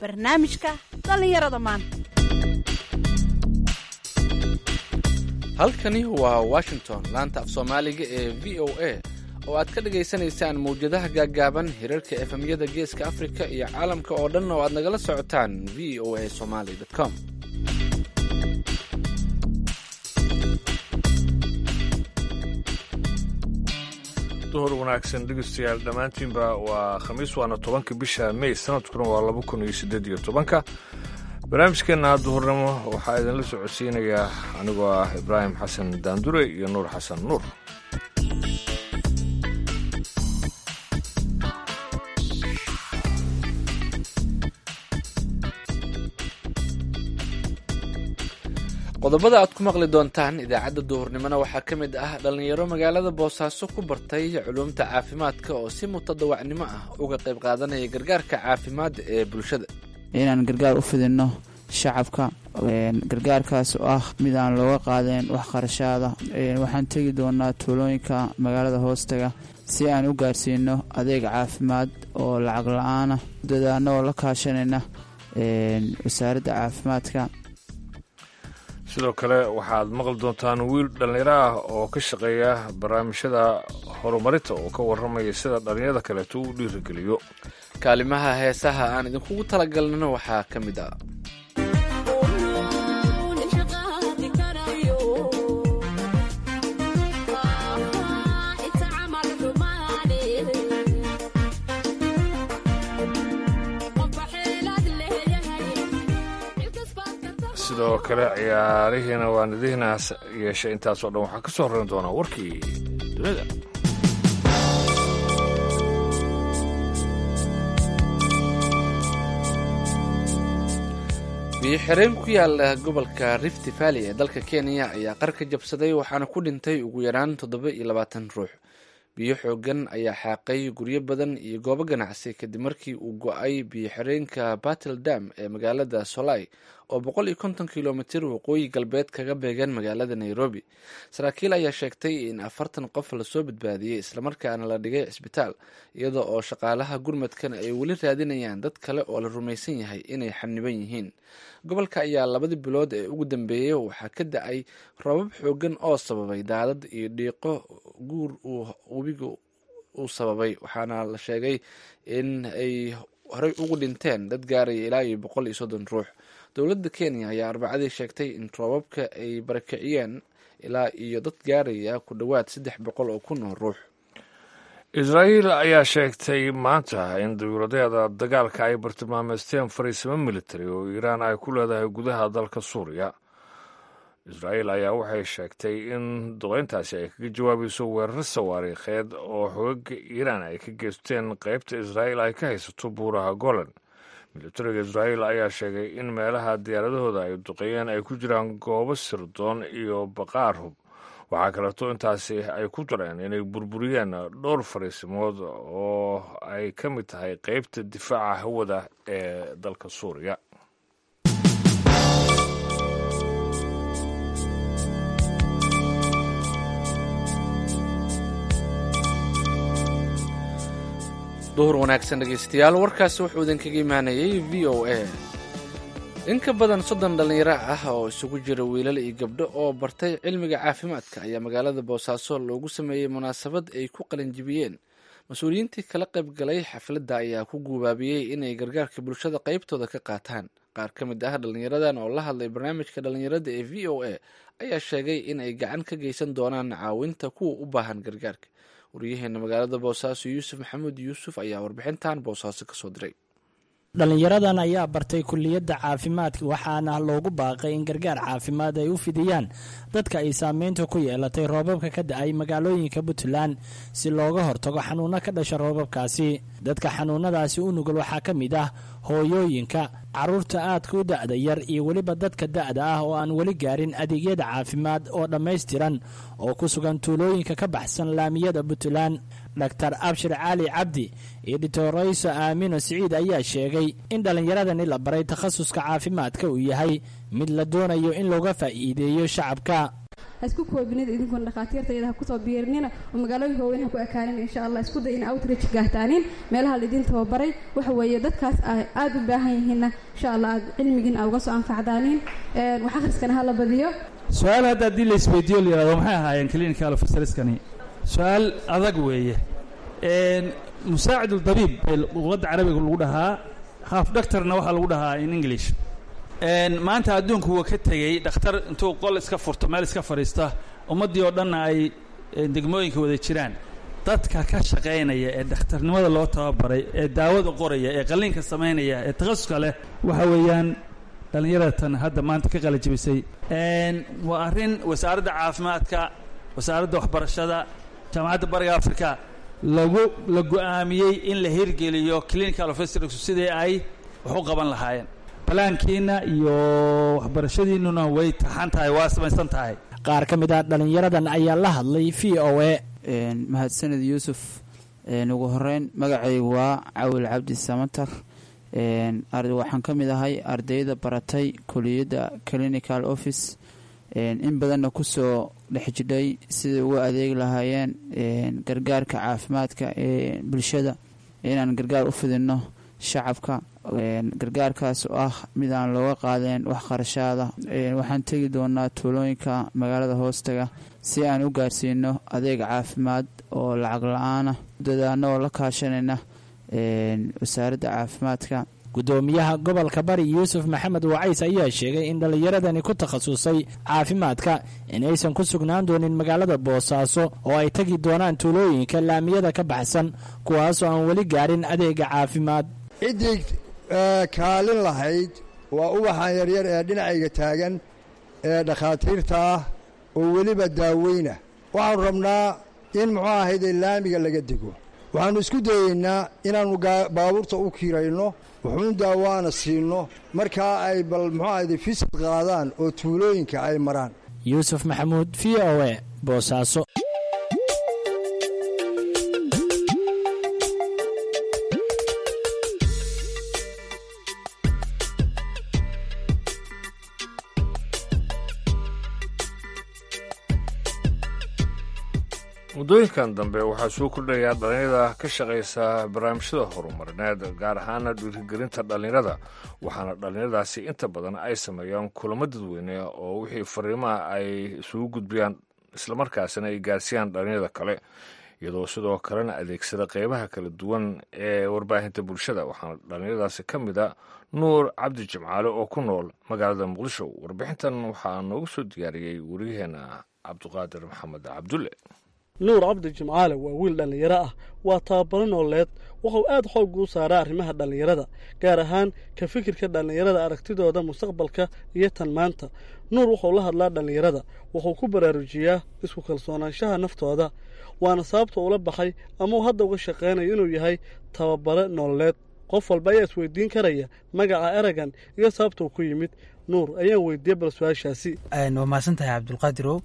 barnaamijka dhallinyarada maanta halkani waa washington laanta af soomaaliga ee v o a oo aad ka dhagaysanaysaan mawjadaha gaaggaaban hirarka efemyada geeska afrika iyo caalamka oo dhan oo aad nagala socotaan v o a somaly com duhur wanaagsan dhegeystayaal dhammaantiinba waa khamiis waana tobanka bisha may sanadkuna waa laba kun iyo siddeed iyo tobanka barnaamijkeenna duhurnimo waxaa idinla socodsiinayaa anigoo ah ibraahim xasan daandure iyo nuur xasan nuur qodobada aad ku maqli doontaan idaacadda duhurnimona waxaa ka mid ah dhallinyaro magaalada boosaaso ku bartay culuumta caafimaadka oo si mutadawacnimo ah uga qayb qaadanaya gargaarka caafimaad ee bulshada inaan gargaar u fidinno shacabka gargaarkaas oo ah mid aan looga qaadeen wax qarashaada waxaan tegi doonaa tuulooyinka magaalada hoostaga si aan u gaarsiino adeeg caafimaad oo lacag la-aana dadaano oo la kaashanayna wasaaradda caafimaadka sidoo kale waxaad maqli doontaan wiil dhallinyaro ah oo ka shaqeeya barnaamijyada horumarinta oo ka warramaya sida dhallinyada kaleeto u dhiirigeliyo kaalimaha heesaha aan idinkugu talagalnino waxaa ka mid ah sidoo kale ciyaarihiina waan idiinaas yeeshay intaasoo dhan waxaa ka soo horrayn doonaa warkii dunida biyo-xireen ku yaala gobolka rift valley ee dalka kenya ayaa qar ka jabsaday waxaana ku dhintay ugu yaraan toddoba iyo labaatan ruux biyo xoogan ayaa xaaqay guryo badan iyo goobo ganacsi kadib markii uu go-ay biyo-xireenka battle dam ee magaalada solai oo boqol iyo konton kilomitir waqooyi galbeed kaga beegan magaalada nairobi saraakiil ayaa sheegtay in afartan qof lasoo badbaadiyey islamarkaana la dhigay cisbitaal iyada oo shaqaalaha gurmadkan ay weli raadinayaan dad kale oo la rumaysan yahay inay xaniban yihiin gobolka ayaa labadii bilood ee ugu dambeeyey waxaa ka da-ay roobab xoogan oo sababay daadad iyo dhiiqo guur uu webiga uu sababay waxaana la sheegay in ay horey ugu dhinteen dad gaaraya ilaa iyo boqol iyo soddon ruux dowladda kenya ayaa arbacadii sheegtay in roobabka ay barakiciyeen ilaa iyo dad gaaraya ku dhowaad saddex boqol oo kun oo ruux israa'iil ayaa sheegtay maanta in dawladeeda dagaalka ay bartilmaameysteen fariisimo militari oo iiraan ay ku leedahay gudaha dalka suuriya israa'iil ayaa waxay sheegtay in duqeyntaasi ay kaga jawaabayso weerar sawaariikheed oo xoogaga iiraan ay ka geysteen qaybta israa'iil ay ka haysato buuraha golan militariga israa'iil ayaa sheegay in meelaha diyaaradahooda ay duqeeyeen ay ku jiraan goobo sirdoon iyo baqaar hub waxaa kaleeto intaasi ay ku dareen inay burburiyeen dhowr fariisimood oo ay ka mid tahay qeybta difaaca hawada ee dalka suuriya duhur wanaagsan dhegeystayaal warkaasi wuxuu idinkaga imaanayay v o a in ka badan soddon dhallinyaro ah oo isugu jira wiilal iyo gabdho oo bartay cilmiga caafimaadka ayaa magaalada boosaaso loogu sameeyey munaasabad ay ku qalinjibiyeen mas-uuliyiintii kala qayb galay xafladda ayaa ku guubaabiyey inay gargaarka bulshada qaybtooda ka qaataan qaar ka mid ah dhallinyaradan oo la hadlay barnaamijka dhallinyarada ee v o a ayaa sheegay in ay gacan ka geysan doonaan caawinta kuwa u baahan gargaarka waryaheena magaalada boosaaso yuusuf maxamuud yuusuf ayaa warbixintan boosaaso kasoo diray dhallinyaradan ayaa bartay kulliyadda caafimaadka waxaana loogu baaqay in gargaar caafimaad ay u fidiyaan dadka ay saameynta ku yeelatay roobabka ka da-ay magaalooyinka puntland si looga hortago xanuuno ka dhasha roobabkaasi dadka xanuunadaasi u nugul waxaa ka mid ah hooyooyinka caruurta aadka u da-da yar iyo weliba dadka da-da ah oo aan weli gaarin adeegyada caafimaad oo dhammaystiran oo ku sugan tuulooyinka ka baxsan laamiyada puntland dor abshir cali cabdi iyo dhitorayso aamino siciid ayaa sheegay in dhallinyaradani la baray takhasuska caafimaadka uu yahay mid la doonayo in looga faa'iideeyo shacabka isku koobinida idinkuna dhakhaatiirta iyada ha kusoo biirinina oo magaalooyinka waaweyn ha ku ekaanin insha allah isku day in outreach gahtaanin meelaha laidin tababaray waxa weeye dadkaas aada u baahan yihiinna insha allah aad cilmigiin aa uga soo anfacdaanin wax akhriskana ha la badiyo su-aal hadda haddii la isweydiiyo la yihahdo maxay ahaayeen clinical officeriskani su-aal adag weeye musaacid dabiib bay luqadda carabiga lagu dhahaa half doctorna waxaa lagu dhahaa in english maanta adduunku waa ka tegey dhakhtar intuu qol iska furto meel iska fadhiista ummaddii oo dhanna ay degmooyinka wada jiraan dadka ka shaqaynaya ee dhakhtarnimada loo tababaray ee daawada qoraya ee qalliinka samaynaya ee takhasuska leh waxa weeyaan dhallinyaratan hadda maanta ka qalajibisay waa arrin wasaaradda caafimaadka wasaaradda waxbarashada jaamacadda bariga africa lagu la go-aamiyey in la hirgeliyo clinical officers sidii ay wax u qaban lahaayeen balaankiina iyo waxbarashadiinnuna way taxan tahay waa samaysan tahay qaar ka mid ah dhallinyaradan ayaa la hadlay v o a mahadsanid yuusuf ugu horeyn magacaygu waa cawil cabdi samatar waxaan ka mid ahay ardayda baratay kuliyadda clinical office in badanna kusoo dhex jidhay siday uga adeegi lahaayeen gargaarka caafimaadka ee bulshada inaan gargaar u fidinno shacabka gargaarkaas oo ah mid aan looga qaadeen wax qarashaada waxaan tegi doonaa tuulooyinka magaalada hoostaga si aan u gaarsiino adeeg caafimaad oo lacag la-aana dadaano oo la kaashanayna wasaaradda caafimaadka gudoomiyaha gobolka bari yuusuf maxamed wacays ayaa sheegay in dhallinyaradani ku takhasusay caafimaadka inaysan ku sugnaan doonin magaalada boosaaso oo ay tegi doonaan tuulooyinka laamiyada ka baxsan kuwaasoo aan weli gaarin adeega caafimaad ciddii kaalin lahayd waa ubaxan yaryar ee dhinacayga taagan ee dhakhaatiirta ah oo weliba daaweyna waxaanu rabnaa in muxuu ahayde laamiga laga dego waxaannu isku dayeynaa inaannu baabuurta u kiirayno wuxuun daawaana siinno markaa ay bal muxuu ahayde fisid qaadaan oo tuulooyinka ay maraan yuusuf maxamuud v o e boosaaso muddooyinkan dambe waxaa soo kordhayaa dhallinyarada ka shaqaysa barnaamijyada horumarineed gaar ahaana dhiirigelinta dhallinyarada waxaana dhallinyaradaasi inta badan ay sameeyaan kulamo dadweyne oo wixii fariimaha ay isugu gudbiyaan islamarkaasina ay gaarsiiyaan dhallinyarada kale iyadoo sidoo kalena adeegsada qeybaha kala duwan ee warbaahinta bulshada waxaana dhallinyaradaasi ka mid a nuur cabdi jimcaale oo ku nool magaalada muqdisho warbixintan waxaa noogu soo diyaariyey waryaheena cabduqaadir maxamed cabdulle nuur cabdi jimcaale waa wiil dhallinyaro ah waa tababaro nooleed wuxuu aad xoog u saaraa arrimaha dhallinyarada gaar ahaan ka fikirka dhallinyarada aragtidooda mustaqbalka iyo tan maanta nuur wuxuu la hadlaa dhallinyarada wuxuu ku baraarujiyaa isku kalsoonaanshaha naftooda waana sababta ula baxay ama uu hadda uga shaqaynayo inuu yahay tababare nooleed qof walba ayaa isweydiin karaya magaca eragan iyo sababta uu ku yimid nuur ayaan weydiiyey bal su-aashaasi waa mahadsan tahay cabdulqaadirow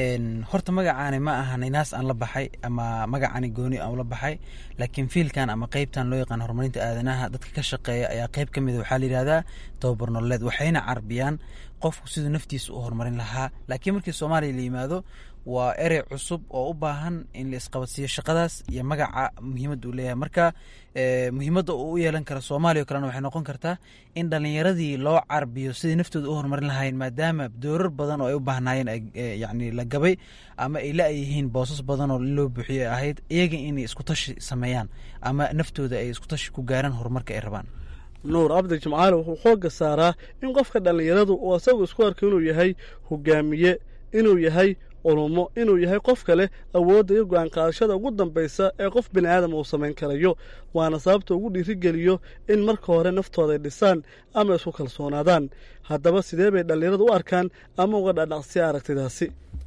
horta magacaani ma ahan inaas aan la baxay ama magacaani gooni aan ula baxay laakiin fiilkan ama qeybtan loo yaqaan horumarinta aadanaha dadka ka shaqeeya ayaa qeyb ka mida waxaa la yidhahdaa tababar nololeed waxayna carbiyaan qofku siduu naftiisa u horumarin lahaa laakiin markii soomaaliya la yimaado waa erey cusub oo u baahan in la isqabadsiiyo shaqadaas iyo magaca muhiimadda uu leeyahay marka muhiimadda uu u yeelan kara soomaaliya o kalena waxay noqon kartaa in dhallinyaradii loo carbiyo sidai naftooda u horumarin lahayn maadaama doorar badan oo ay u baahnaayeen yani la gabay ama ay la-yihiin boosas badan oo loo buuxiyo ahayd iyaga inay iskutashi sameeyaan ama naftooda ay iskutashi ku gaaraan horumarka ay rabaan nuur cabdi jimcaale wuxuu xoogga saaraa in qofka dhallinyaradu uu asagu isku arko inuu yahay hogaamiye inuu yahay culumo inuu yahay qof kale awoodda iyo go-aan qaadashada ugu dambaysa ee qof bini aadam uu samayn karayo waana sababta ugu dhiirigeliyo in marka hore naftooda ay dhisaan ama isku kalsoonaadaan haddaba sidee bay dhallinyaradu u arkaan ama uga dhadhaqsiya aragtidaasi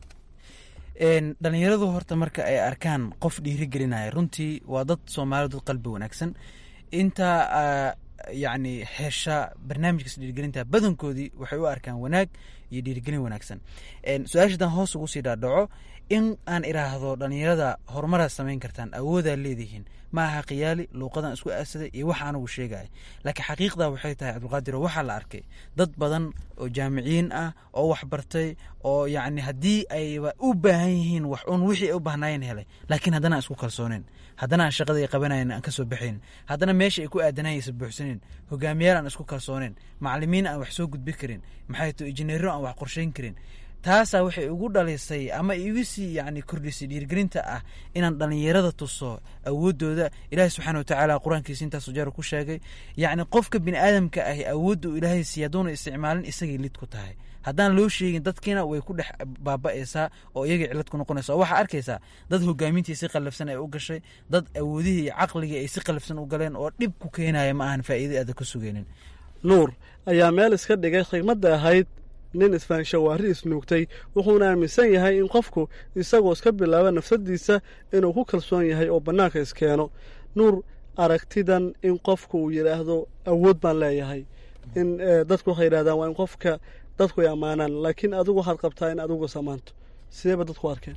dhallinyaradu horta marka ay arkaan qof dhiirigelinaya runtii waa dad soomaaliya dad qalbi wanaagsan inta yacni hesha barnaamijkaas dhiirigelinta badankoodii waxay u arkaan wanaag iyo dhiirigelin wanaagsan su-aasha haddaan hoos ugu sii dhaadhaco in aan iraahdo dhalinyarada horumaraad samayn kartaan awoodaa leedihiin ma aha khiyaali luuqadan isku aasaday iyo waxa anigu sheegaya laakiin xaqiiqda waxay tahay cabdulqaadir waxaa la arkay dad badan oo jaamiciyiin ah oo waxbartay oo yacni haddii ayba u baahan yihiin wax un wixii ay u baahnaayeen helay laakiin haddana aan isku kalsooneen haddana aan shaqada ay qabanayen aan ka soo baxayn haddana meesha ay ku aadanayen aysa buuxsaneyn hogaamiyaal aan isku kalsooneen macalimiin aan wax soo gudbi karin maxay to injineero aan wax qorshayn karin taasaa waxay igu dhalisay ama igu sii yani kordhisay dhiirgelinta ah inaan dhalinyarada tuso awoodooda ilaahay subxaana watacaala qur-aankiisa intaas jeer ku sheegay yacni qofka bini aadamka ahi awoodda uu ilaahay siiya hadduuna isticmaalin isagay lid ku tahay haddaan loo sheegin dadkiina way ku dhex baaba'aysaa oo iyagay cilad ku noqonaysa oo waxaa arkaysaa dad hogaamintii si qallafsan ay u gashay dad awoodihii iyo caqligii ay si qallafsan u galeen oo dhib ku keenaya ma ahan faa'iida aada ka sugeynin nuur ayaa meel iska dhigay khigmadda ahayd nin isfaanshawaari isnuugtay wuxuuna aaminsan yahay in qofku isagoo iska bilaaba nafsadiisa inuu ku kalsoon yahay oo bannaanka iskeeno nuur aragtidan in qofku uu yidhaahdo awood baan leeyahay in dadku waxay yidhahdaan waa in qofka dadku ay ammaanaan laakiin adigu waxaad qabtaa in adigu samaanto sideeba dadku arkeen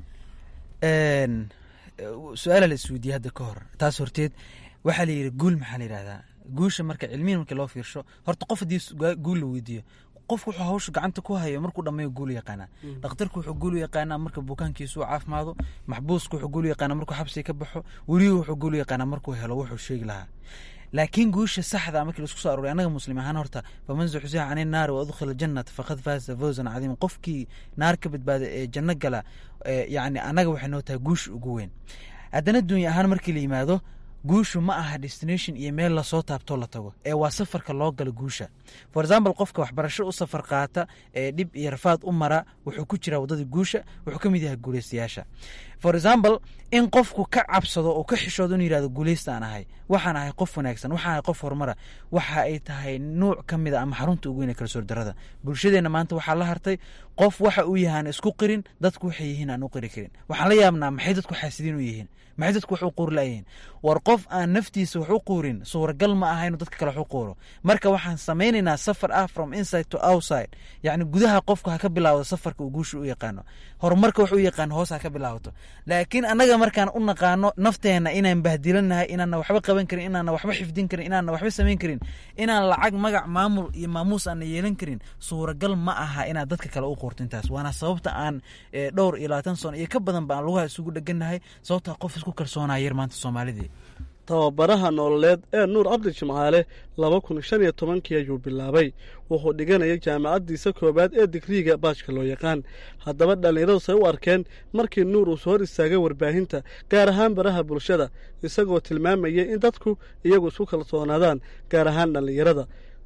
su-aala la isweydiiyey hadda ka hor taas horteed waxaa la yidhi guul maxaa la yidhahdaa guusha marka cilmiyan markii loo fiirsho horta qof haddii guul la weydiiyo qofku wuxuu hawsha gacanta ku hayo markuu dhammeeyo guul yaqaanaa dhakhtarku wuxuu guul yaqaanaa marka bukaankiisu caafimaado maxbuusku wuxuu guul yaqaanaa markuu xabsiga ka baxo weligu wuxuu guul yaqaanaa markuu helo wuxuu sheegi lahaa laakiin guusha saxda markii laisku soo aroray annaga muslim ahaan horta faman zuxzixa can innaari wa udkhila jannata faqad faasa fawzan cadiima qofkii naar ka badbaada ee janno gala yacni annaga waxay noo tahay guusha ugu weyn haddana dunya ahaan markii la yimaado guushu ma aha destination iyo meel lasoo taabtoo la tago ee waa safarka loo galo guusha for example qofka waxbarasho u safar qaata ee dhib iyo rafaad u mara wuxuu ku jiraa waddada guusha wuxuu ka mid yahay guulaystayaasha for example in qofku ka cabsado oo ka xishoodo inuu yihahdo guulaystaan ahay waxaan ahay qof wanaagsan waxaan ahay qof horumara waxa ay tahay nuuc ka mid a ama xarunta ugu weyn ee kalsoor darada bulshadeenna maanta waxaa la hartay qof waxa uu yahaan isku qirin dadku waxay yihiin aan u qiri karin waxaan la yaabnaa maxay dadku xaasidiin u yihiin maxay dadku wax u quuri layihiin war qof aan naftiisa wax u quurin suuragal ma aha inuu dadka kale wax u quuro marka waxaan samaynaynaa safar ah from inside to outside yacni gudaha qofku ha ka bilaawdo safarka uu guusha u yaqaano horumarka wax u yaqaano hoos ha ka bilaawato laakiin annaga markaan u naqaano nafteenna inaan bahdilanahay inaanna waxba qaban karin inaanna waxba xifdin karin inaanna waxba samayn karin inaan lacag magac maamul iyo maamuus aanna yeelan karin suuragal ma aha inaad dadka kale u quurto intaas waana sababta aan dhowr iyo labaatan sano iyo ka badan ba aan lugaha isugu dheganahay sababtaa qof isku kalsoonaya yar maanta soomaalidii tababaraha nololeed ee nuur cabdi jimcaale laba kun shan iyo tobankii ayuu bilaabay wuxuu dhiganayay jaamacaddiisa koowaad ee digriiga baajka loo yaqaan haddaba dhallinyaradu say u arkeen markii nuur uu soo hor istaagay warbaahinta gaar ahaan baraha bulshada isagoo tilmaamayay in dadku iyagu isku kalsoonaadaan gaar ahaan dhallinyarada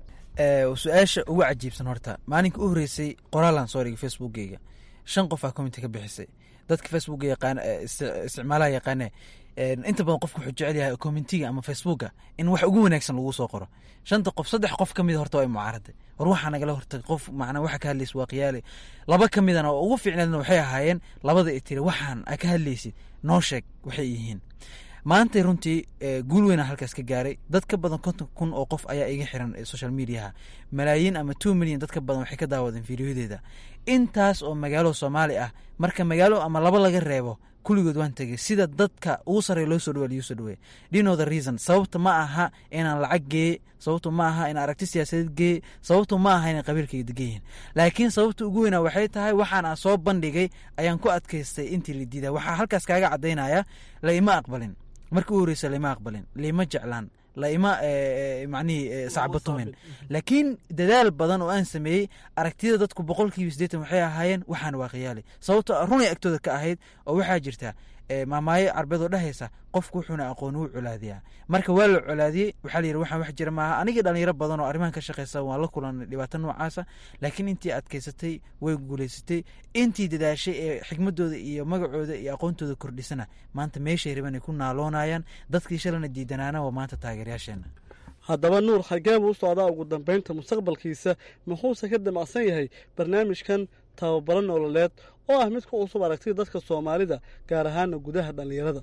su-aasha ugu cajiibsan horta maalinka u horreysay qoraalaan soo dhigay facebookgeyga shan qof aa commenti ka bixisay dadka facebooka yaqaan isticmaalaha yaqaane inta badan qofku wuxuu jecel yahay commentiga ama facebooka in wax ugu wanaagsan lagu soo qoro shanta qof saddex qof ka mid horta waa mucaaraday war waxaa nagala hortagay qof macnaa waxa ka hadlaysa waa khiyaali laba ka midana oo ugu fiicneedna waxay ahaayeen labada i tiri waxaan a ka hadlaysid noo sheeg waxay yihiin maantay runtii guul weyna halkaas ka gaaray dad ka badan konton kun oo qof ayaa iga xiran social mediaha malaayiin ama two milyan dad ka badan waxay ka daawadeen fiidiyodeeda intaas oo magaalo soomaali ah marka magaalo ama laba laga reebo kulligood waan tegey sida dadka ugu sarreeya loo soo dhawa liu soo dhaweey dino the reason sababta ma aha inaan lacag geeye sababtu ma aha inaan aragti siyaasadeed geeye sababtu ma aha inay qabiilkayga degan yihiin laakiin sababta ugu weynaa waxay tahay waxaan aan soo bandhigay ayaan ku adkaystay intii la diidaa waxaa halkaas kaaga caddaynaya la ima aqbalin markii u horreysa laima aqbalin laima jeclaan laima macnihii sacbatumin laakiin dadaal badan oo aan sameeyey aragtida dadku boqolkiiba siddeetan waxay ahaayeen waxaan waa khiyaali sababto runay agtooda ka ahayd oo waxaa jirta maamaayo carbeed oo dhehaysa qofku wuxuuna aqoon wuu colaadiyaa marka waa la colaadiyey waxaa la yidhi waxaan wax jira maaha anigii dhalinyaro badan oo arrimahan ka shaqaysa waan la kulanay dhibaato noocaasa laakiin intii adkaysatay way guulaysatay intii dadaashay ee xikmadooda iyo magacooda iyo aqoontooda kordhisana maanta meeshay raban ay ku naaloonayaan dadkii shalana diidanaana waa maanta taageerayaasheena haddaba nuur xagee buu u socdaa ugu dambaynta mustaqbalkiisa muxuuse ka damacsan yahay barnaamijkan tababaro nololeed oo ah mid ku cusub aragtida dadka soomaalida gaar ahaana gudaha dhallinyarada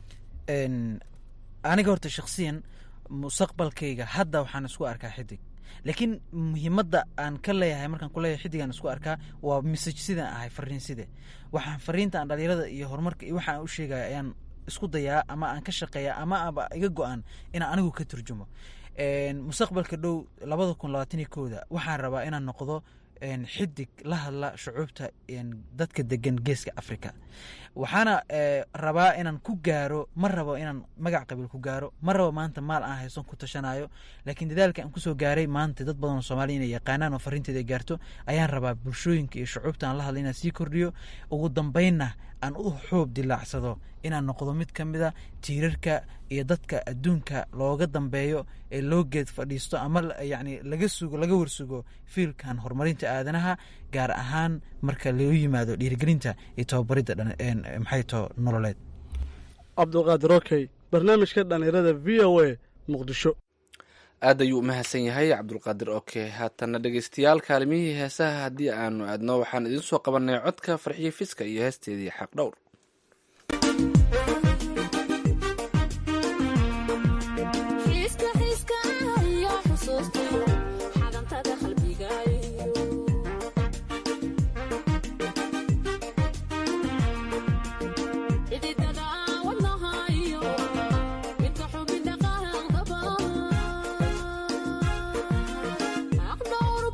aniga horta shakhsiyan mustaqbalkayga hadda waxaan isku arkaa xidig laakiin muhiimadda aan ka leeyahay markaan ku leeyahay xiddigaan isku arkaa waa message sidaan ahay fariin side waxaan fariinta aan dhalinyarada iyo horumarka iyo waxaan u sheegaya ayaan isku dayaa ama aan ka shaqeeya ama aba iga go-an inaan anigu ka turjumo mustaqbalka dhow labada kun labaataniyo kooda waxaan rabaa inaan noqdo xidig la hadla shucuubta dadka degan geeska africa waxaana rabaa inaan ku gaaro ma rabo inaan magac qabiil ku gaaro ma rabo maanta maal aan hayson ku tashanayo laakiin dadaalka aan kusoo gaaray maanta dad badan oo soomaliya inay yaqaanaan oo fariinteeda ay gaarto ayaan rabaa bulshooyinka iyo shucuubta aan la hadla inaan sii kordhiyo ugu dambeynna aan u xoob dilaacsado inaan noqdo mid ka mid a tiirarka iyo dadka adduunka looga dambeeyo ee loo geed fadhiisto ama yacni laga sugo laga warsugo fiilkan horumarinta aadanaha gaar ahaan marka loo yimaado dhiirigelinta iyo tababaridda maxay too nololeed cabdulqaadir okey barnaamijka dhallinyarada v o a muqdisho aad ayuu u mahadsan yahay cabdulqaadir oke haatana dhegeystayaal kaalimihii heesaha haddii aanu aadno waxaan idiin soo qabanay codka farxiyo fiska iyo heesteedii xaq dhowr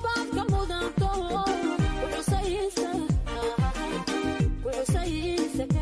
Say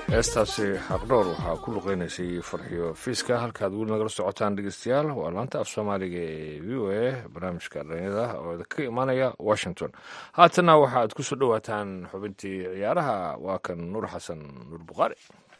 heestaasi xaqdhoor waxaa ku luqeynaysay farxiyo fiiska halkaad weli nagala socotaan dhegeystayaal waa laanta af soomaaliga ee v o a barnaamijka dhalinyada oo ka imaanaya washington haatana waxa aad ku soo dhowaataan xubintii ciyaaraha waa kan nuur xasan nuur bukhaari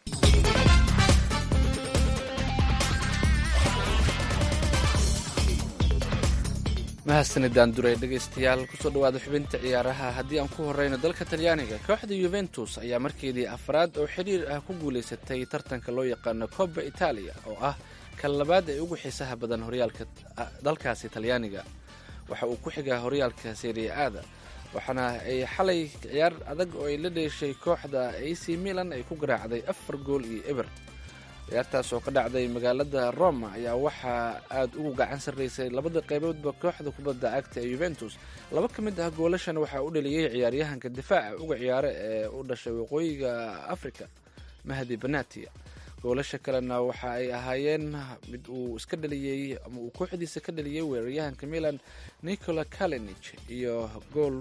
mahadsanidaan duray dhegaystayaal kusoo dhawaada xubinta ciyaaraha haddii aan ku horeyno dalka talyaaniga kooxda yuventus ayaa markeedii afraad oo xidhiir ah ku guulaysatay tartanka loo yaqaano cobba itaaliya oo ah kan labaad ee ugu xiisaha badan horyaalka dalkaasi talyaaniga waxa uu ku xigaa horyaalka seria aada waxaana ay xalay ciyaar adag oo ay la dheeshay kooxda ac milan ay ku garaacday afar gool iyo eber ciyaartaas oo ka dhacday magaalada roma ayaa waxaa aada ugu gacan sarraysay labada qayboodba kooxda kubadda cagta ee yuventus laba ka mid ah goolashan waxaa u dhaliyey ciyaaryahanka difaaca uga ciyaara ee u dhashay waqooyiga africa mahdi banatia goolasha kalena waxa ay ahaayeen mid uu iska dhaliyey ama uu kooxdiisa ka dhaliyey weeraryahanka milan nicola kalinich iyo gool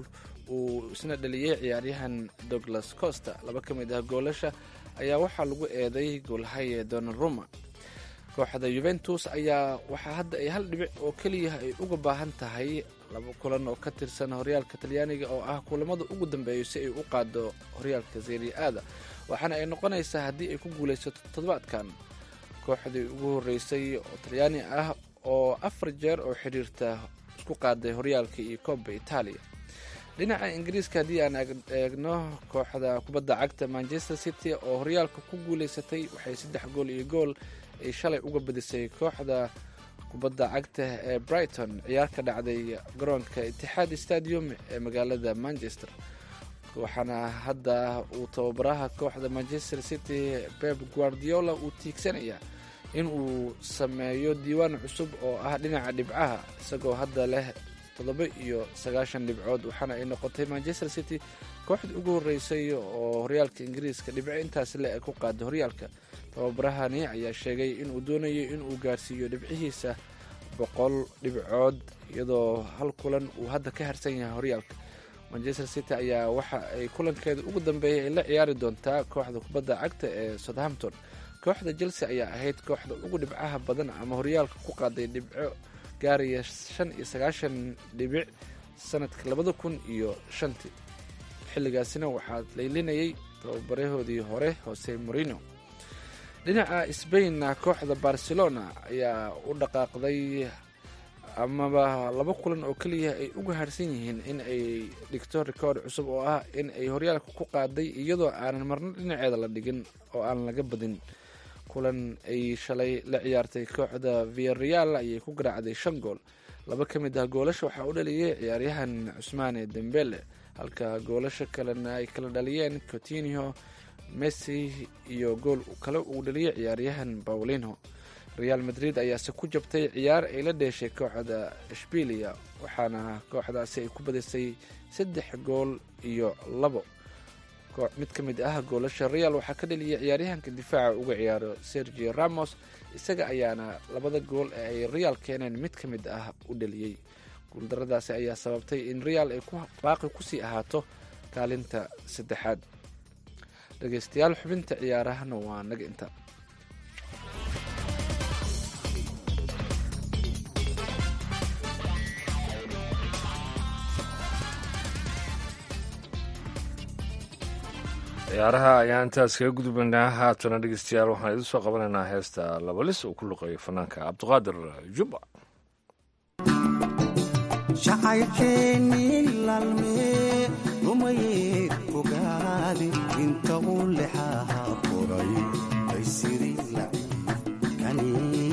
uu isna dhaliyey ciyaaryahan douglas costa laba ka mid ah goolasha ayaa waxaa lagu eeday goolhaye donaruma kooxda yuventus ayaa waxaa hadda ay hal dhibic oo keliya ay uga baahan tahay laba kulan oo ka tirsan horyaalka talyaaniga oo ah kulamada ugu dambeeyo si ay u qaado horyaalka seria aada waxaana ay noqonaysaa haddii ay ku guulaysato toddobaadkan kooxdii ugu horreysay oo talyaani ah oo afar jeer oo xidhiirta isku qaaday horyaalka iyo koobba itaaliya dhinaca ingiriiska haddii aan eegno kooxda kubadda cagta manchester city oo horyaalka ku guulaysatay waxay saddex gool iyo gool ay shalay uga badisay kooxda kubadda cagta ee brighton ciyaar ka dhacday garoonka itixaad stadium ee magaalada manchester waxaana hadda uu tababaraha kooxda manchester city beb guardiola uu tiigsanayaa in uu sameeyo diiwaan cusub oo ah dhinaca dhibcaha isagoo hadda leh toddoba iyo sagaashan dhibcood waxaana ay noqotay manchester city kooxda ugu horreysay oo horyaalka ingiriiska dhibco intaasi le ay ku qaada horyaalka tababarahani ayaa sheegay inuu doonayo inuu gaarsiiyo dhibcihiisa boqol dhibcood iyadoo hal kulan uu hadda ka harsan yahay horyaalka manchester city ayaa waxa ay kulankeeda ugu dambeeyay ay la ciyaari doontaa kooxda kubadda cagta ee southampton kooxda chelsea ayaa ahayd kooxda ugu dhibcaha badan ama horyaalka ku qaaday dhibco gaaraya shan iyo sagaashan dhibic sanadka labada kun iyo shantii xilligaasina waxaa laylinayay tababarahoodii hore hose morino dhinaca sbainna kooxda barcelona ayaa u dhaqaaqday amaba laba kulan oo keliya ay uga harsan yihiin in ay dhigto rikoord cusub oo ah in ay horyaalka ku qaaday iyadoo aanan marno dhinaceeda la dhigin oo aan laga badin kulan ay shalay la ciyaartay kooxda viareal ayay ku garaacday shan gool laba ka mid ah goolasha waxaa u dhaliyay ciyaaryahan cusmaane dembele halka goolasha kalena ay kala dhaliyeen cotinho messi iyo gool kale uu dhaliyay ciyaaryahan paulinho real madrid ayaase ku jabtay ciyaar ay la dheeshay kooxda shbilia waxaana kooxdaasi ay ku badisay saddex gool iyo labo mid ka mid ah goolasha real waxaa ka dhaliyay ciyaaryahanka difaaca uga ciyaaro sergio ramos isaga ayaana labada gool ee ay real keeneen mid ka mid ah u dhaliyey guuldaradaasi ayaa sababtay in real ay baaqi kusii ahaato kaalinta saddexaad dhegeystayaal xubinta ciyaarahana waa naga inta ciyaaraha ayaan intaas kaga gudbaynaa haatana dhegeystayaal waxaan idin soo qabanaynaa heesta labalis uu ku luqeeyo fanaanka cabdiqaadir jubba jacaylkeennii laalmee rumayee fogaade inta uu lexaha qoray ay siri laciifkani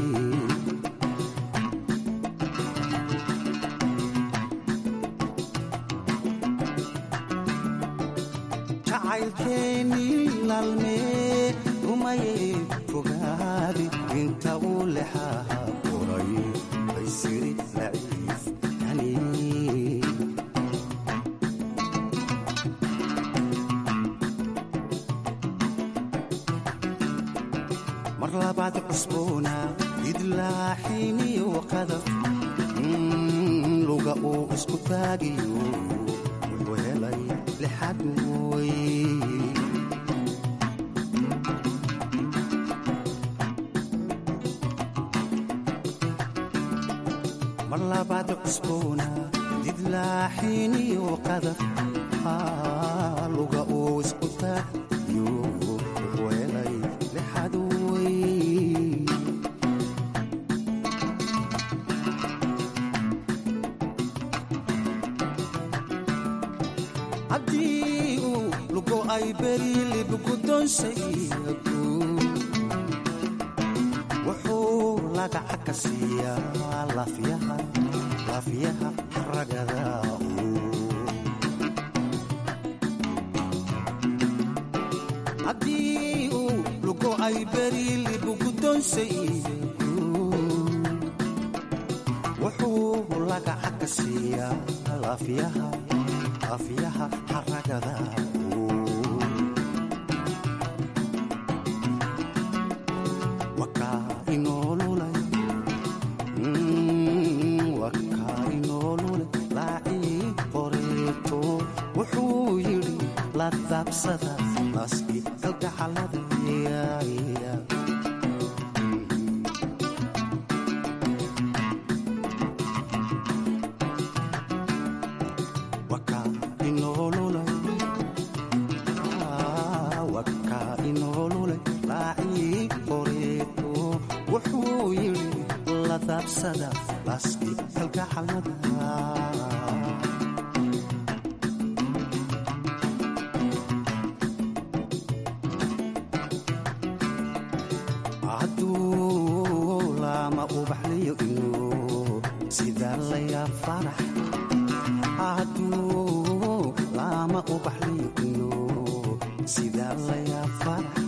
jacaylkeennii laalmee rumayee fogaade inta uu lexaha qoray ay siri laciifkani mar labaad cusboona idlaaxiniyo qadaf luga uu isku taagiyo wuxuu helay lixad mooy mar labaad cusboona didlaaxiniyo qadaf luga uu isku taayo weelay lexad wey haddii uu lugo ay beri libgudonsaygu wuxuu lagaca ka siiyaa lafyaha lafyaha ragada haddii uu lugo ay beri libgudonsaygu wuxuu lagaca ka siiyaa lafyaha lafyaha haragada wakaa inoolulay wakaa inoolulay laacii qoreeto wuxuu yidhi la daabsada naaskii kalgacalada wakaa inoolulay wakaa inoolulay laacii qoreeto wuxuu yidhi la daabsada naaskii kalgacalada hadduu lama ubaxliyo inuu sidaa layaa farax hadduu lama ubaxliyo inuu sidaa layaa farax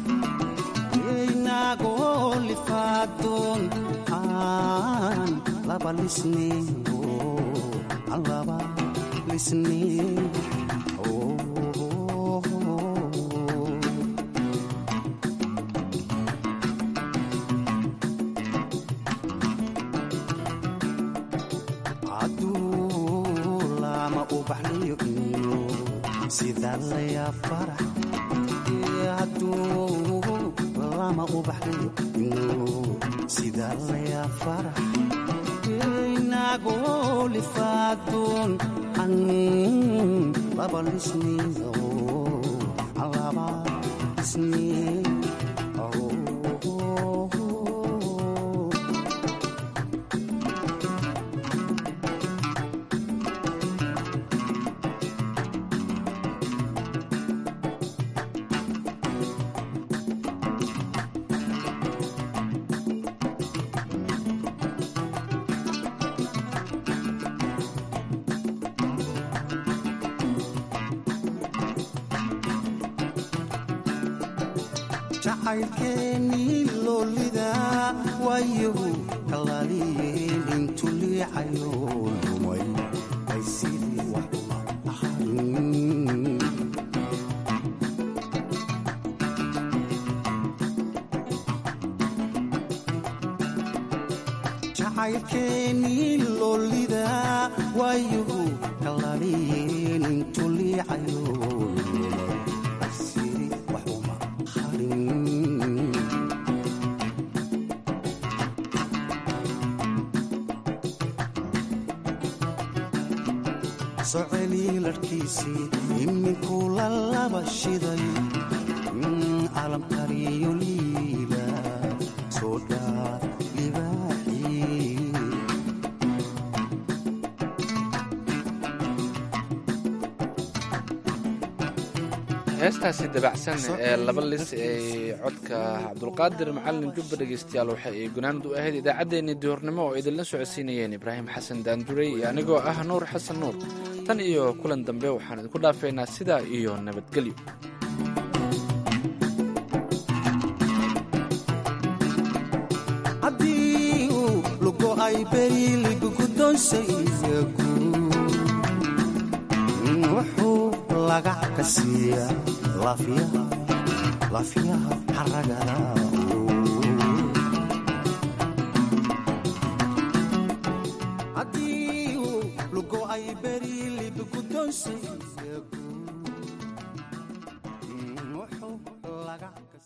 inagoo lifaadoon aan laba lisneyo aan laba lisneyo hadduu lama ubaxliyo inuu sidaa layaa farax hadduu lama ubaxliyo inuu sidaa layaa farax inagoo lifaadoon an laba lisniyo an laba lisniyo jacaylkeennii loolida waayahu kalaaliyeen intu liicayo lumay ay sidii wax ahayn jacaylkeennii loolida waayahu kalaaliyeen intu liicayo lumay ay sidii wax uma ahayn soceli larhkiisii iminku la laba shiday calamkariyo liila soo dhaa libaaxii heestaasi dabacsan ee laba lis ee codka cabdulqaadir macalin jubba dhegeystayaal waxa ay gunaanad u ahayd idaacaddeenii duhurnimo oo idinla socodsiinayeen ibraahim xasan daanduray iyo anigoo ah nuur xasan nuur tan iyo kulan dambe waxaan idinku dhaafeynaa sidaa iyo nabadgelyo haddii uu lugo ay beri libgudonsaygu wuxuu lagac ka siiyaa lafyaha lafyaha haragada haddii uu lugo ay beri libgudonsay